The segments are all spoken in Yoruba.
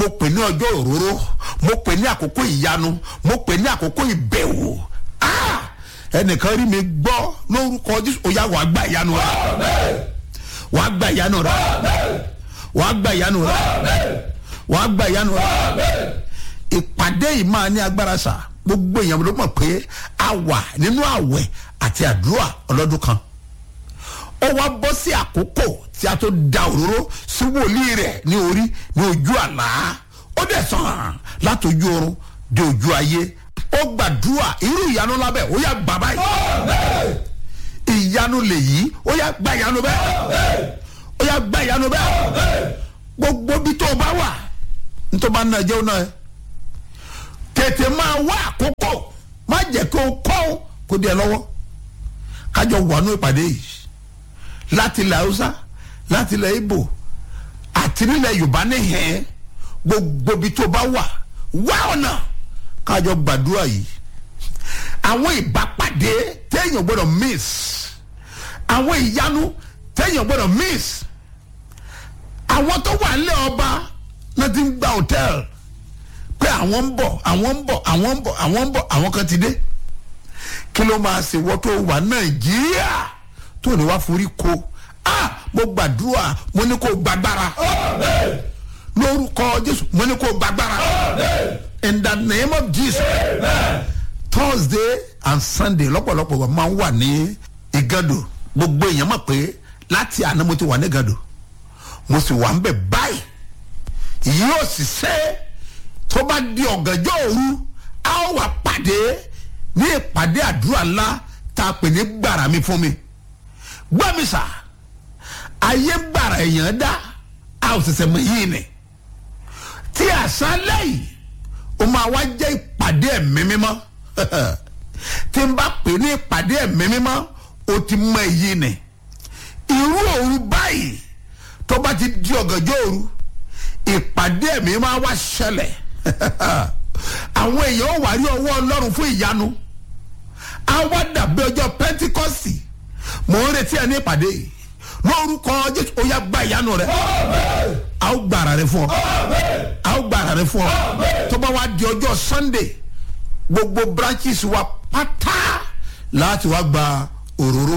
mo pè ní ọjọ́ òróró mo pè ní àkókò ìyanu mo pè ní àkókò ìbẹ̀wò Ah! ẹnìkan rí mi gbọ́ lórúkọ jésù ó yá wàá gba ìyanu rẹ wàá gba ìyanu rẹ wàá gba ìyanu rẹ wàá gba ìyanu rẹ ìpàdé yìí máa ní agbára sà gbogbo èèyàn ló mọ̀ pé a wà nínú àwẹ̀ àti àdúrà ọlọ́dún kan ó wá bọ́ sí àkókò tí a tó da òróró sí wòlíì rẹ̀ ní orí ní ojú àlá ó dẹ̀ sàn láti ojú oorun dé ojú ayé ó gbàdúrà irú ìyanu lábẹ́ ó yà gbà báyìí ìyanu lèyí ó yà gba ìyanu bẹ́ẹ̀ ó yà gba ìyanu bẹ́ẹ̀ gbogbo bí tó o bá wà nítorí máa ń nàjẹ́ òun náà ẹ̀ tètè máa wá àkókò má jẹ́ kó o kọ́ ọ́ kó di ẹ lọ́wọ́ kájọ wà nú ìpàdé yìí láti ilẹ̀ haúsá láti ilẹ̀ ibo àti nílẹ̀ yorùbá níhẹ̀ẹ́ gbogbo ibi tó bá wà wá ọ̀nà kájọ gbàdúrà yìí àwọn ìbápàdé téèyàn gbọ́dọ̀ miss àwọn ìyanu téèyàn gbọ́dọ̀ miss àwọn tó wà nílẹ̀ ọba náà ti ń gba hòtẹ́ẹ̀lì pé àwọn ń bọ̀ àwọn ń bọ̀ àwọn ń bọ̀ àwọn ń bọ̀ àwọn kan ti dé kí ló máa ṣe wọ́n tó wà nàìjíríà tó ní wá forí ko ah mo gbàdúrà mo ní kó gbàgbára lórúkọ jésù mo ní kó gbàgbára in the name of jesus thursday and sunday lọ́pọ̀lọpọ̀ wa máa ń wà ní ìgàdò gbogbo èèyàn mọ̀ pé láti àná mo ti wà ní ìgàdò mo sì wà ń bẹ̀ báyìí yóò sì ṣe tó bá di ọ̀gànjọ́ òru a ó wà pàdé ní ìpàdé àdúrà ńlá tá a pè ní gbàrà mi fún mi gbọ́ mi sà ayé gbàrà èèyàn dá a ò ṣẹ̀ṣẹ̀ mọ̀ yìí ni tí àṣálẹ̀ yìí ó máa wá jẹ́ ìpàdé ẹ̀mí mímọ́ tí n bá pè ní ìpàdé ẹ̀mí mímọ́ ó ti mọ èyí ni irú òru báyìí tó bá ti di ọ̀gànjọ́ òru ìpàdé ẹ̀mí máa wá ṣẹlẹ̀ àwọn èèyàn ó wà rí ọwọ́ ọlọ́run fún ìyanu á wá dàbí ọjọ́ pẹ́ntíkọ́sì mò ń retí ẹ ní ìpàdé yìí lórúkọ jésù ó yá gba ìyanu rẹ a ó gba ara rẹ fún ọ a ó gba ara rẹ fún ọ tó bá wá di ọjọ́ sunday gbogbo branches wa pátá láti wá gba òróró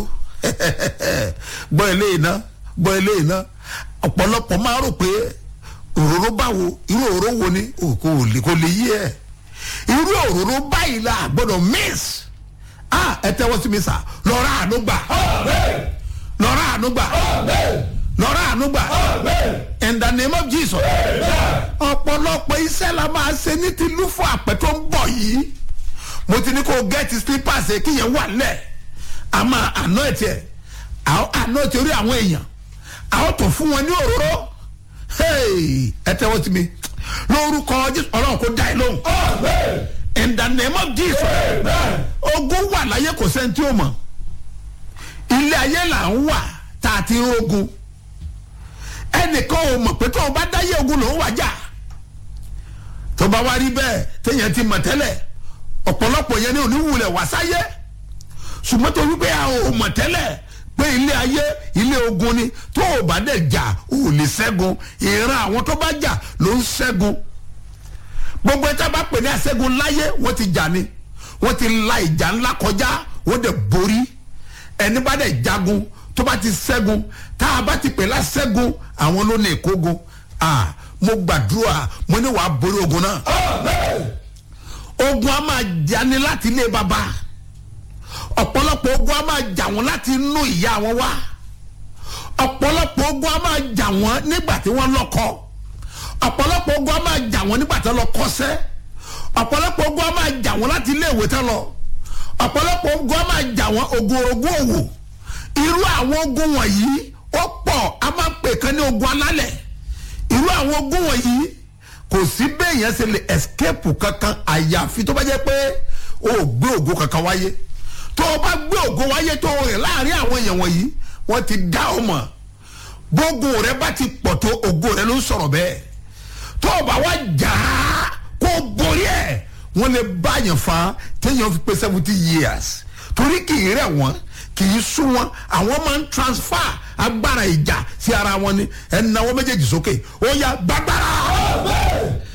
gbọ́ eléyìí ná gbọ́ eléyìí ná ọ̀pọ̀lọpọ̀ máa rò pé òróró báwo irú òróró wo ni kò lè kò lè yí ẹ irú òróró báyìí la gbọ́dọ̀ miss ah ẹ tẹ́wọ́ sí mi sà lọ́ra àánú gbà lọ́ra àánú gbà lọ́ra àánú gbà in the name of jesus ọ̀pọ̀lọpọ̀ iṣẹ́ la máa ṣe ní ti lúfọ̀ àpẹ tó ń bọ̀ yìí mo ti ní kó gẹ́ẹ̀tì slippers kí yẹn wà lẹ̀ a máa àná ẹ̀ tiẹ̀ àná ẹ̀ tiẹ̀ orí àwọn èèyàn àwọn tó fún wọn ní òróró ẹ tẹ́wọ́ sí mi lórúkọ jésù ọlọ́run kò dá ẹ lóhùn in the name of jesus ogun wà láyé kò sẹ́ni tí ó mọ̀ ilé ayé là ń wà tá a ti ń rogun ẹnìkan ò mọ̀ pé tó o bá dáyé ogun ló ń wájà tó bá wá rí bẹ́ẹ̀ téèyàn ti mọ̀ tẹ́lẹ̀ ọ̀pọ̀lọpọ̀ yẹn ní oníwulẹ̀ wá sáyé ṣùgbọ́n tó wípé a ò mọ̀ tẹ́lẹ̀ pé ilé ayé ilé ogun ni tó o bá dẹ̀ jà o ò lè ṣẹ́gun ìran àwọn tó bá jà ló ń ṣẹ́gun gbogbo ẹja bá pè ní àṣẹ́gun láyé wọ́n ti jà ni wọ́n ti la ìjà ńlá kọjá wọ́n dẹ̀ borí ẹni bá dẹ̀ jagun tó bá ti ṣẹ́gun tá a bá ti pè láṣẹ́gun àwọn ló ní ìkógun ah mo gbàdúrà mo ní wàá borí ogun náà ogun a máa jani láti ilé baba ọ̀pọ̀lọpọ̀ ogun a máa jà wọ́n láti inú ìyá wọn wá ọ̀pọ̀lọpọ̀ ogun a máa jà wọ́n nígbà tí wọ́n lọ́kọ ọ̀pọ̀lọpọ̀ ogun a máa jà wọ́n nígbà tí wọ́n lọ kọ́sẹ́ ọ̀pọ̀lọpọ̀ ogun a máa jà wọ́n láti ilé ìwé tán lọ ọ̀pọ̀lọpọ̀ ogun a máa jà wọ́n ogun orogún òwò irú àwọn ogun wọ̀nyí ó pọ̀ a máa pè kán ní ogun alálẹ̀ irú àwọn ogun wọ̀nyí kò sí béèyàn ṣe lè escape kankan àyàfi tó bá jẹ́ pé o ò gbé ògo kankan wáyé tó o bá gbé ògo wáyé tó o rìn láàrin àwọn èèyàn wọ̀nyí wọ́n ti dá ọ mọ̀ gbogbo rẹ bá ti pọ̀ tó ògo rẹ ló ń sọ̀rọ̀ bẹ́ẹ̀ tó o bá wá jà á kó o borí ẹ̀ wọ́n lè bá yẹn fa téèyàn fi pé seventy years torí kì í rẹ̀ wọ́n kì í sún wọn àwọn máa ń transfer agbára ìjà sí ara wọn ni ẹ̀ ń náwó méjèèjì sókè ó yá gbàgbára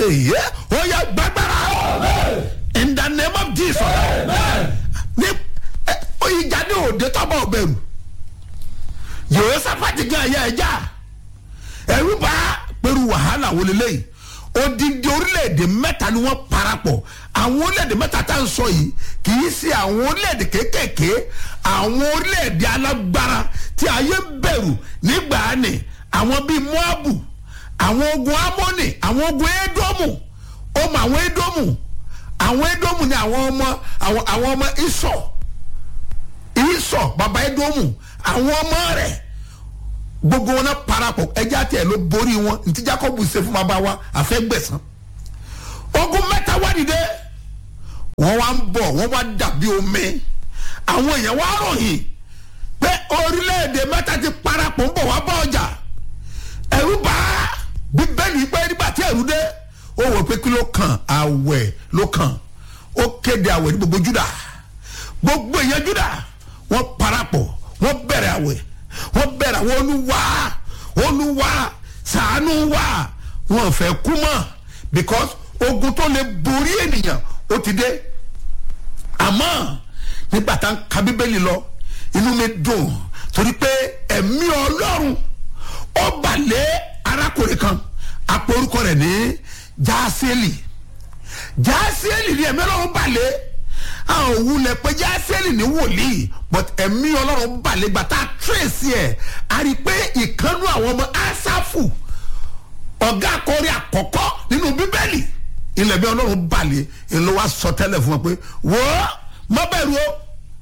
èyí ó yẹ gbàgbára in the name of jesus ní ìjáde òde tọ́bọ̀ ọ̀bẹ̀rù yehoshaphati gan ẹ̀yà ẹ̀já ẹ̀rú bá pẹ̀lú wàhálà wọlé lẹ́yìn odidi orílẹ̀-èdè mẹ́ta ni wọ́n parapọ̀ àwọn orílẹ̀-èdè mẹ́ta tá ń sọ yìí kì í ṣe àwọn orílẹ̀-èdè kéékèèké àwọn orílẹ̀-èdè alágbára tí ayé bẹ̀rù nígbà ni àwọn bíi moabu àwọn ogun amoni àwọn ogun edomu ọmọ àwọn edomu àwọn edomu ni àwọn ọmọ àwọn àwọn ọmọ isọ isọ baba edomu àwọn ọmọ rẹ̀ gbogbo wọn náà parapọ̀ ẹjẹ́ àti ẹ̀ ló borí wọn ntí jacob ṣe fún bàbá wa àfẹ́gbẹ̀sán ogun mẹ́ta wá dìde wọ́n wá ń bọ̀ wọ́n wá dàbí omi àwọn èèyàn wá ròyìn pé orílẹ̀-èdè mẹ́ta ti parapọ̀ ń bọ̀ wá bá ọjà ẹ̀rú bá bíbélì pé nígbà tí ẹ̀rú dé ó wò pé kí ló kàn àwẹ̀ ló kàn ó kéde àwẹ̀ ní gbogbo juda gbogbo èèyàn juda wọ́n parapọ̀ wọ́n bẹ̀rẹ̀ àwẹ̀ wọ́n bẹ̀rẹ̀ àwọn olúwa olúwa sàánú wa wọn fẹ́ kú mọ́ because ogun tó lè borí ènìyàn ó ti dé àmọ́ nígbà tá a ka bíbélì lọ inú mi dùn torí pé ẹ̀mí ọlọ́run ó balẹ̀ arákùnrin kan àpòrúkọ rẹ̀ ní jaaseli jaaseli ni ẹ̀mí ọlọ́run balẹ̀ àwọn òwúlẹ̀ pé jásẹ́lì ní wòlíì but ẹ̀mí ọlọ́run balẹ̀ gbà tá a tírèsì ẹ̀ a rí i pé ìkànnú àwọn ọmọ asáfù ọ̀gá akọrin àkọ́kọ́ nínú bíbélì ilẹ̀ bí ọlọ́run balẹ̀ ìlú wa sọ tẹ́lẹ̀ fún wọn pé wò ó má bẹ̀rù o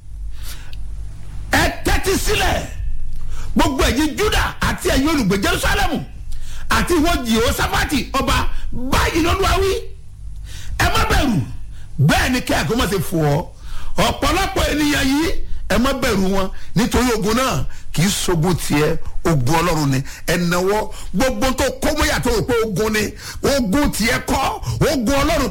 ẹ tẹ́tí sílẹ̀ gbogbo ẹ̀yin juda àti ẹ̀yin olùgbé jerusalem àti ìwọ jehoshaphati ọba báyìí lọ́dún àwí ẹ má bẹ̀rù bẹ́ẹ̀ ni kí àgọ́ má ṣe fò ọ́ ọ̀pọ̀lọpọ̀ ènìyàn yìí ẹ má bẹ̀rù wọn nítorí ogun náà kì í sogun tiẹ̀ ogun ọlọ́run ni ẹ̀nàwọ́ gbogbo tó kọ́mọ́yà tó rò pé ogun ni ogun tiẹ̀ kọ́ ogun ọlọ́run